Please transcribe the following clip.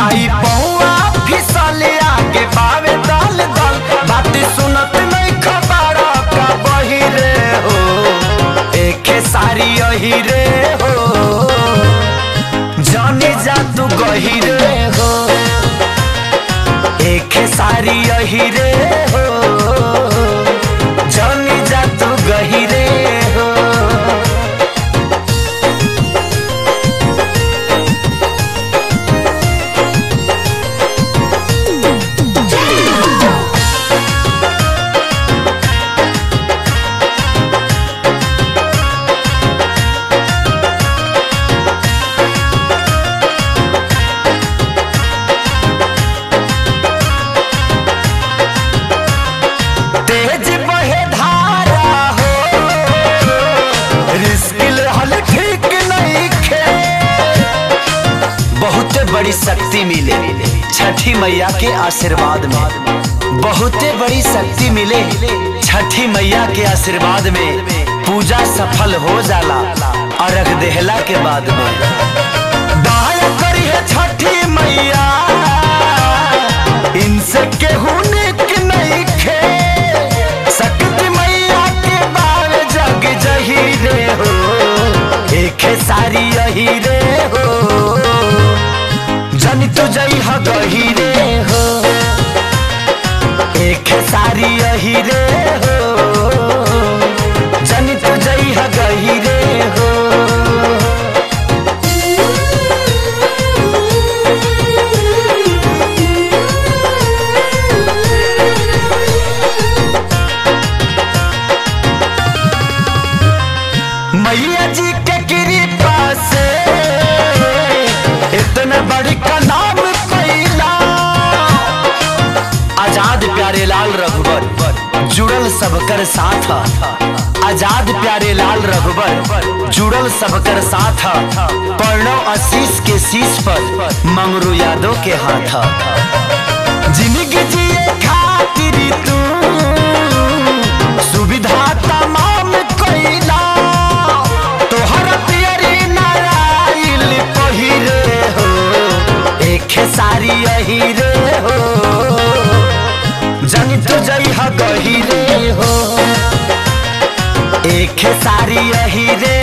जाई पौआ फिसले आगे बावे दल दल बात सुनत नहीं खबर का बहिरे हो एके सारी यही रे हो जाने जा तू गहिरे हो एके सारी यही रे हो जाने जा तू गहिरे हो तेज बहे धारा हो रिस्क रहल ठीक नहीं खे बहुते बड़ी शक्ति मिले छठी मैया के आशीर्वाद में बहुते बड़ी शक्ति मिले छठी मैया के आशीर्वाद में पूजा सफल हो जाला अर्घ देहला के बाद में दाया करी है छठी मैया इनसे केहू निक नहीं खे शक्ति मैया के बाल जग जही रे हो एक सारी यही रे हो जन तू जई ह गही रे हो एक सारी यही रे हो जन तू जई ह गही रे हो मैया जी के कृपा से इतना बड़ी का नाम पैला आजाद प्यारे लाल रघुबर जुड़ल सबकर साथ आजाद प्यारे लाल रघुबर जुड़ल सबकर साथ प्रणव आशीष के शीश पर मंगरू यादव के हाथ जिंदगी जिए खातिर तू सुविधा तमाम कैला तोहर पियरी नारायण पहिरे हो एक सारी यही रे हो जन तू जई ह गही रे हो एक सारी यही रे